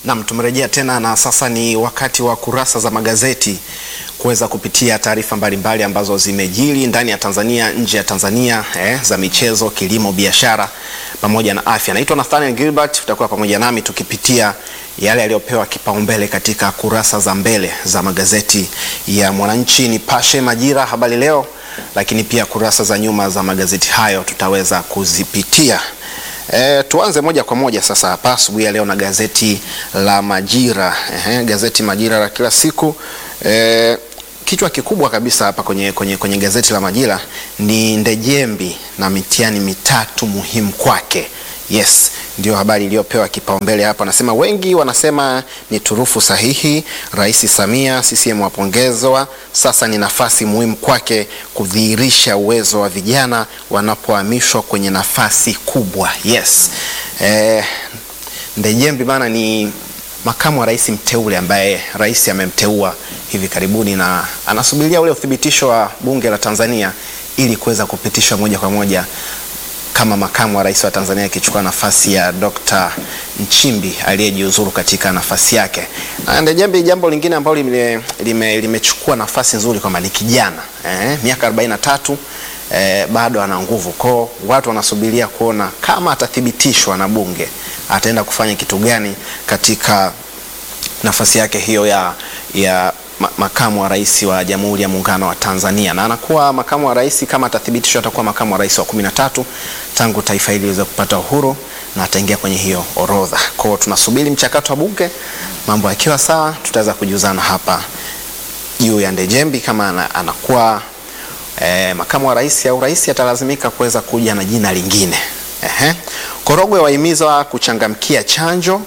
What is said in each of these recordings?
Nam, tumerejea tena na sasa ni wakati wa kurasa za magazeti kuweza kupitia taarifa mbalimbali ambazo zimejiri ndani ya Tanzania, nje ya Tanzania, eh, za michezo, kilimo, biashara pamoja na afya. Naitwa Nathaniel Gilbert, utakuwa pamoja nami tukipitia yale yaliyopewa kipaumbele katika kurasa za mbele za magazeti ya Mwananchi, Nipashe, Majira, Habari Leo, lakini pia kurasa za nyuma za magazeti hayo tutaweza kuzipitia. E, tuanze moja kwa moja sasa hapa asubuhi ya leo na gazeti la Majira. Ehe, gazeti Majira la kila siku. E, kichwa kikubwa kabisa hapa kwenye, kwenye, kwenye gazeti la Majira ni Ndejembi na mitihani mitatu muhimu kwake. Yes, ndio habari iliyopewa kipaumbele hapa. Anasema wengi wanasema ni turufu sahihi. Rais Samia, CCM wapongezwa. Sasa ni nafasi muhimu kwake kudhihirisha uwezo wa vijana wanapohamishwa kwenye nafasi kubwa. Yes. Eh, Ndejembi bana ni makamu wa rais mteule ambaye rais amemteua hivi karibuni na anasubiria ule uthibitisho wa bunge la Tanzania ili kuweza kupitishwa moja kwa moja kama makamu wa rais wa Tanzania akichukua nafasi ya Dr. Nchimbi aliyejiuzuru katika nafasi yake. Na Ndejembi, jambo lingine ambalo limechukua lime, lime nafasi nzuri kwamba ni kijana eh, miaka 43 eh, bado ana nguvu kwao. Watu wanasubiria kuona kama atathibitishwa na bunge ataenda kufanya kitu gani katika nafasi yake hiyo ya, ya makamu wa rais wa Jamhuri ya Muungano wa Tanzania, na anakuwa makamu wa rais kama atathibitishwa, atakuwa makamu wa rais wa kumi na tatu tangu taifa hili liweze kupata uhuru na ataingia kwenye hiyo orodha. Kwa hiyo tunasubiri mchakato wa bunge, mambo yakiwa sawa, tutaweza kujuzana hapa juu ya Ndejembi kama anakuwa eh, makamu wa rais au rais atalazimika kuweza kuja na jina lingine. Ehe. Korogwe wahimizwa kuchangamkia chanjo.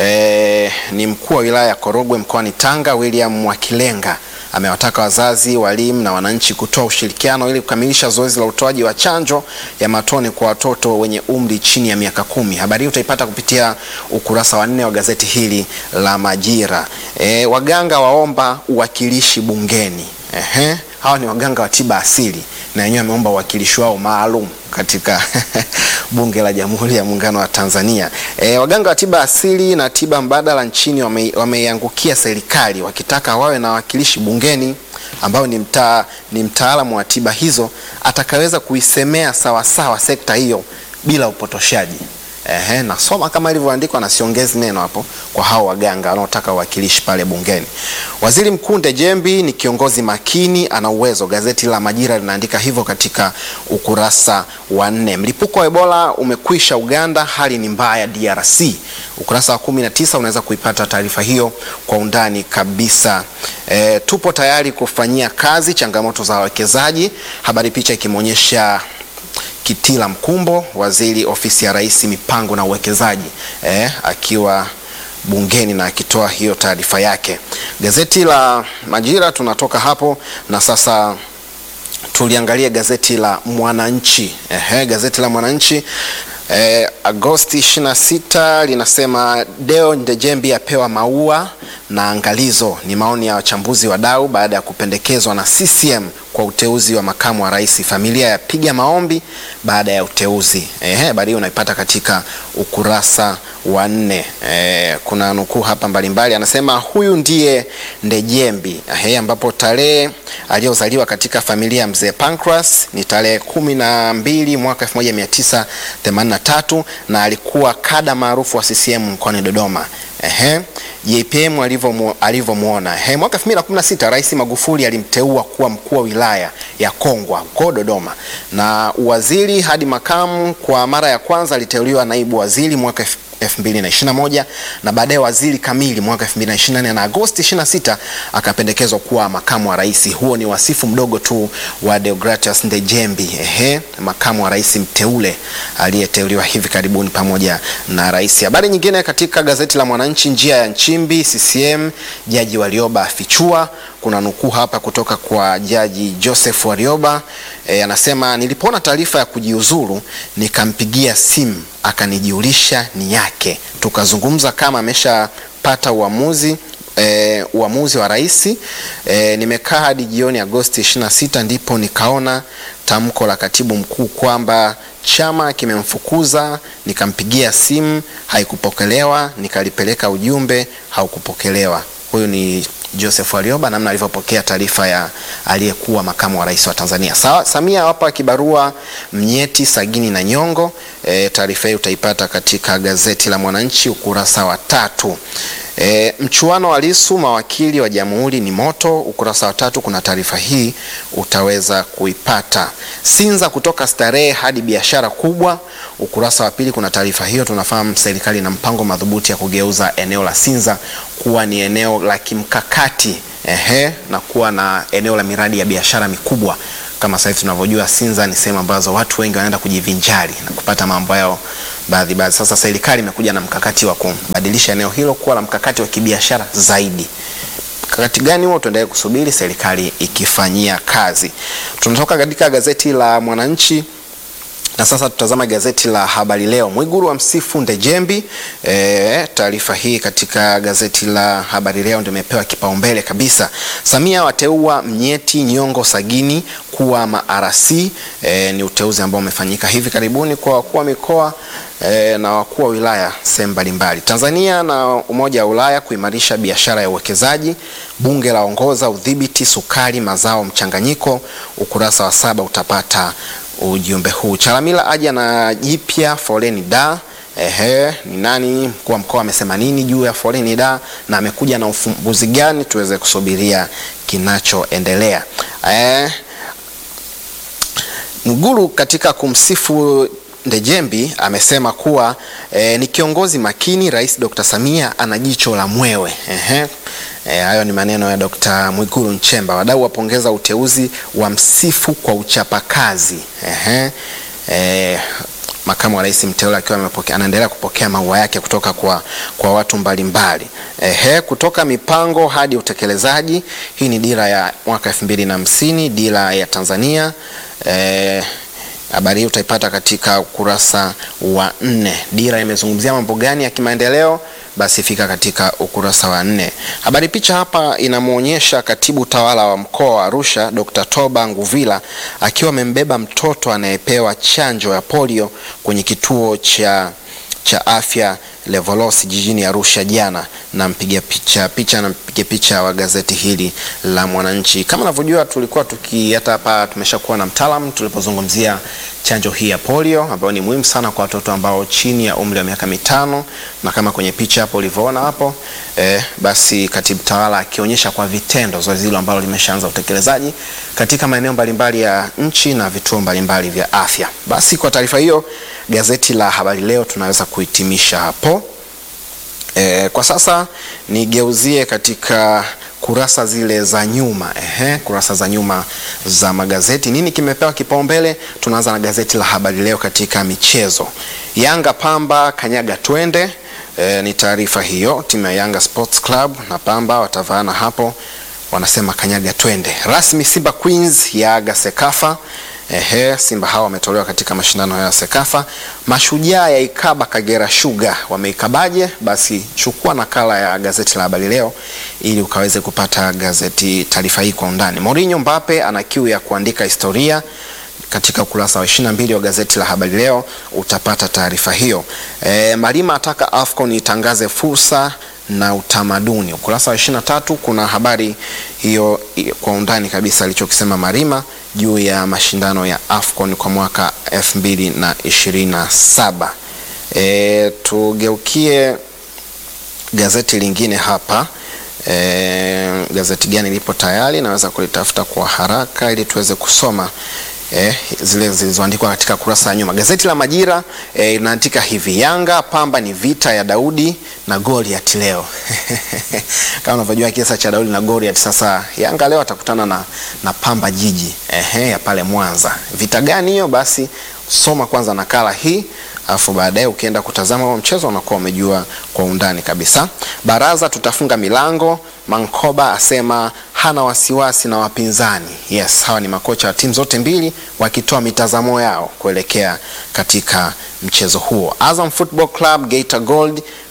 E, ni mkuu wa wilaya ya Korogwe mkoani Tanga William Mwakilenga amewataka wazazi, walimu na wananchi kutoa ushirikiano ili kukamilisha zoezi la utoaji wa chanjo ya matone kwa watoto wenye umri chini ya miaka kumi. Habari hii utaipata kupitia ukurasa wa nne wa gazeti hili la Majira. E, waganga waomba uwakilishi bungeni. Ehe. Hawa ni waganga wa tiba asili na wenyewe wameomba uwakilishi wao maalum katika bunge la Jamhuri ya Muungano wa Tanzania. E, waganga wa tiba asili na tiba mbadala nchini wameiangukia wame serikali wakitaka wawe na wawakilishi bungeni ambao ni mta, ni mtaalamu wa tiba hizo atakaweza kuisemea sawasawa sekta hiyo bila upotoshaji. Ehe, nasoma kama ilivyoandikwa na siongezi neno hapo kwa hao waganga wanaotaka uwakilishi pale bungeni. Waziri Mkuu Ndejembi ni kiongozi makini, ana uwezo. Gazeti la Majira linaandika hivyo katika ukurasa wa nne. Mlipuko wa Ebola umekwisha Uganda, hali ni mbaya DRC. Ukurasa wa kumi na tisa unaweza kuipata taarifa hiyo kwa undani kabisa. E, tupo tayari kufanyia kazi changamoto za wawekezaji. Habari picha ikimwonyesha Kitila Mkumbo, waziri ofisi ya Rais, mipango na uwekezaji eh, akiwa bungeni na akitoa hiyo taarifa yake. Gazeti la Majira tunatoka hapo na sasa tuliangalia gazeti la Mwananchi. Ehe, gazeti la Mwananchi eh, Agosti 26 linasema Deo Ndejembi apewa maua na angalizo. Ni maoni ya wachambuzi wadau baada ya kupendekezwa na CCM kwa uteuzi wa makamu wa rais. Familia yapiga maombi baada ya uteuzi. Ehe, habari hiyo unaipata katika ukurasa wa nne. E, kuna nukuu hapa mbalimbali, anasema huyu ndiye Ndejembi. Ehe, ambapo tarehe aliyozaliwa katika familia ya mzee Pancras ni tarehe kumi na mbili mwaka 1983 na alikuwa kada maarufu wa CCM mkoani Dodoma. Ehe, JPM alivyomwona. Ehe, mwaka 2016 Rais Magufuli alimteua kuwa mkuu wa wilaya ya Kongwa huko Dodoma, na uwaziri hadi makamu. Kwa mara ya kwanza aliteuliwa naibu waziri mwaka 2021 na baadaye waziri kamili mwaka 2024 na Agosti 26 akapendekezwa kuwa makamu wa rais. Huo ni wasifu mdogo tu wa Deogratias Ndejembi, ehe, makamu wa rais mteule aliyeteuliwa hivi karibuni pamoja na rais. Habari nyingine katika gazeti la Mwananchi, njia ya Nchimbi CCM, Jaji Warioba afichua. Kuna nukuu hapa kutoka kwa Jaji Joseph Warioba e, anasema nilipoona taarifa ya kujiuzuru nikampigia simu akanijiulisha ni yake, tukazungumza kama ameshapata uamuzi e, uamuzi wa rais e, nimekaa hadi jioni Agosti 26 ndipo nikaona tamko la katibu mkuu kwamba chama kimemfukuza, nikampigia simu haikupokelewa, nikalipeleka ujumbe haukupokelewa. Huyu ni Joseph Warioba namna alivyopokea taarifa ya aliyekuwa makamu wa rais wa Tanzania. Sa, Samia hapa kibarua Mnyeti, Sagini na Nyongo. E, taarifa hii utaipata katika gazeti la Mwananchi ukurasa wa tatu. E, mchuano wa Lissu mawakili wa jamhuri ni moto. Ukurasa wa tatu kuna taarifa hii utaweza kuipata. Sinza kutoka starehe hadi biashara kubwa. Ukurasa wa pili kuna taarifa hiyo. Tunafahamu serikali na mpango madhubuti ya kugeuza eneo la Sinza kuwa ni eneo la kimkakati ehe, na kuwa na eneo la miradi ya biashara mikubwa. Kama sasa hivi tunavyojua, Sinza ni sehemu ambazo watu wengi wanaenda kujivinjari na kupata mambo yao baadhi baadhi. Sasa serikali imekuja na mkakati wa kubadilisha eneo hilo kuwa la mkakati wa kibiashara zaidi. Mkakati gani huo? Tuendelee kusubiri serikali ikifanyia kazi. Tunatoka katika gazeti la Mwananchi na sasa tutazama gazeti la Habari Leo. Mwigulu wa msifu Ndejembi. E, taarifa hii katika gazeti la Habari Leo ndio imepewa kipaumbele kabisa. Samia wateua Mnyeti, Nyongo, Sagini kuwa ma-RC. E, ni uteuzi ambao umefanyika hivi karibuni kwa wakuu wa mikoa e, na wakuu wa wilaya sehemu mbalimbali. Tanzania na Umoja wa Ulaya kuimarisha biashara ya uwekezaji. Bunge la ongoza udhibiti sukari mazao mchanganyiko. Ukurasa wa saba utapata ujumbe huu. Chalamila aja na jipya foleni da. Ehe, ni nani? Mkuu wa mkoa amesema nini juu ya foleni da na amekuja na ufumbuzi gani? Tuweze kusubiria kinachoendelea. Eh, Mwigulu katika kumsifu Ndejembi amesema kuwa eh, ni kiongozi makini. Rais Dr. Samia ana jicho la mwewe. Ehe. E, hayo ni maneno ya Dr. Mwigulu Nchemba. Wadau wapongeza uteuzi wa msifu kwa uchapakazi. Ehe. E, makamu wa rais mteule akiwa anaendelea kupokea maua yake kutoka kwa, kwa watu mbalimbali. Ehe, kutoka mipango hadi utekelezaji. Hii ni dira ya mwaka elfu mbili na hamsini, dira ya Tanzania. E, habari hii utaipata katika ukurasa wa nne. Dira imezungumzia mambo gani ya kimaendeleo? Basi fika katika ukurasa wa nne. Habari picha hapa inamwonyesha katibu tawala wa mkoa wa Arusha Dr. Toba Nguvila akiwa amembeba mtoto anayepewa chanjo ya polio kwenye kituo cha, cha afya Levolos jijini Arusha jana, na mpiga picha picha na mpiga picha wa gazeti hili la Mwananchi. Kama unavyojua, tulikuwa tuki hata hapa tumeshakuwa na mtaalamu tulipozungumzia chanjo hii ya polio ambayo ni muhimu sana kwa watoto ambao chini ya umri wa miaka mitano, na kama kwenye picha hapo ulivyoona hapo eh, basi katibu tawala akionyesha kwa vitendo zoezi hilo ambalo limeshaanza utekelezaji katika maeneo mbalimbali ya nchi na vituo mbalimbali vya afya. Basi kwa taarifa hiyo gazeti la Habari Leo tunaweza kuhitimisha hapo. E, kwa sasa nigeuzie katika kurasa zile za nyuma. Ehe, kurasa za nyuma za magazeti, nini kimepewa kipaumbele? Tunaanza na gazeti la Habari Leo katika michezo. Yanga Pamba kanyaga twende. E, ni taarifa hiyo, timu ya Yanga Sports Club na Pamba watavaana hapo, wanasema kanyaga twende. Rasmi Simba Queens yaaga Sekafa. Ehe, Simba hawa wametolewa katika mashindano ya Sekafa. Mashujaa ya ikaba Kagera Sugar wameikabaje? Basi chukua nakala ya gazeti la Habari Leo ili ukaweze kupata gazeti taarifa hii kwa undani. Mourinho Mbappe ana kiu ya kuandika historia katika ukurasa wa 22 wa gazeti la Habari Leo utapata taarifa hiyo. E, Malima ataka AFCON itangaze fursa na utamaduni. Ukurasa wa 23 kuna habari hiyo kwa undani kabisa alichokisema Marima juu ya mashindano ya AFCON kwa mwaka 2027. E, tugeukie gazeti lingine hapa. E, gazeti gani lipo tayari? Naweza kulitafuta kwa haraka ili tuweze kusoma Eh, zile zilizoandikwa katika kurasa ya nyuma. Gazeti la Majira eh, inaandika hivi: Yanga Pamba ni vita ya Daudi na Goliath leo. Kama unavyojua kisa cha Daudi na Goliath, sasa Yanga leo atakutana na, na Pamba Jiji ehe, ya pale Mwanza. Vita gani hiyo? Basi soma kwanza nakala hii alafu baadaye ukienda kutazama huo mchezo unakuwa umejua kwa undani kabisa. Baraza tutafunga milango. Mankoba asema hana wasiwasi na wapinzani. Yes, hawa ni makocha wa timu zote mbili wakitoa mitazamo yao kuelekea katika mchezo huo. Azam Football Club Geita Gold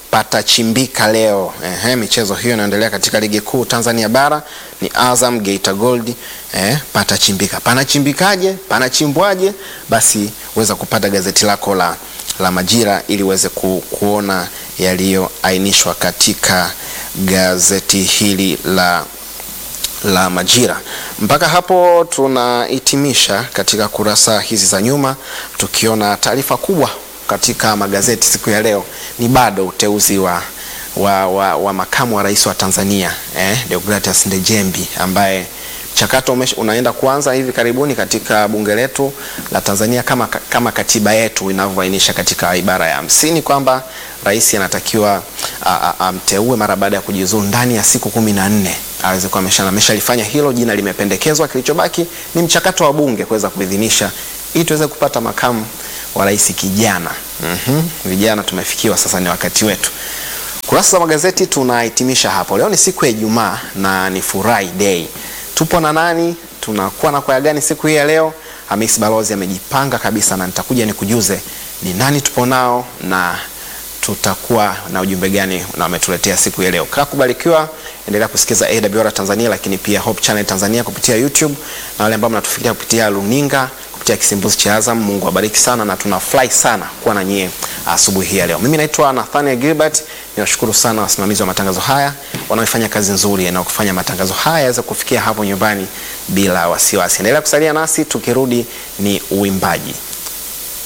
patachimbika leo. Ehe, michezo hiyo inaendelea katika ligi kuu Tanzania bara ni Azam Geita Gold. Eh, patachimbika. Panachimbikaje? Panachimbwaje? Basi uweza kupata gazeti lako la, la Majira ili uweze ku, kuona yaliyoainishwa katika gazeti hili la la Majira. Mpaka hapo tunahitimisha katika kurasa hizi za nyuma, tukiona taarifa kubwa katika magazeti siku ya leo ni bado uteuzi wa, wa, wa, wa makamu wa rais wa Tanzania eh, Deogratias Ndejembi ambaye mchakato unaenda kuanza hivi karibuni katika bunge letu la Tanzania kama, kama katiba yetu inavyoainisha katika ibara ya hamsini kwamba rais anatakiwa amteue mara baada ya kujiuzulu ndani ya siku kumi na nne aweze kuwa ameshalifanya hilo. Jina limependekezwa, kilichobaki ni mchakato wa bunge kuweza kuidhinisha ili tuweze kupata makamu wa rais kijana. mm-hmm. Vijana tumefikiwa sasa, ni wakati wetu. Kurasa za magazeti tunahitimisha hapo. Leo ni siku ya Ijumaa na ni furahi day. Tupo na nani? Tunakuwa na kwaya gani siku hii ya leo? Hamis Balozi amejipanga kabisa, na nitakuja nikujuze ni nani tupo nao na tutakuwa na ujumbe gani na wametuletea siku ya leo. Kaa kubarikiwa, endelea kusikiza AWR Tanzania, lakini pia Hope Channel Tanzania kupitia YouTube na wale ambao mnatufikia kupitia luninga kupitia kisimbuzi cha Azam. Mungu awabariki sana na tunafurahi sana kuwa na nyie asubuhi hii ya leo. Mimi naitwa Nathaniel Gilbert. Niwashukuru sana wasimamizi wa matangazo haya wanaofanya kazi nzuri na kufanya matangazo haya yaweze kufikia hapo nyumbani bila wasiwasi. Endelea kusalia nasi, tukirudi ni uimbaji.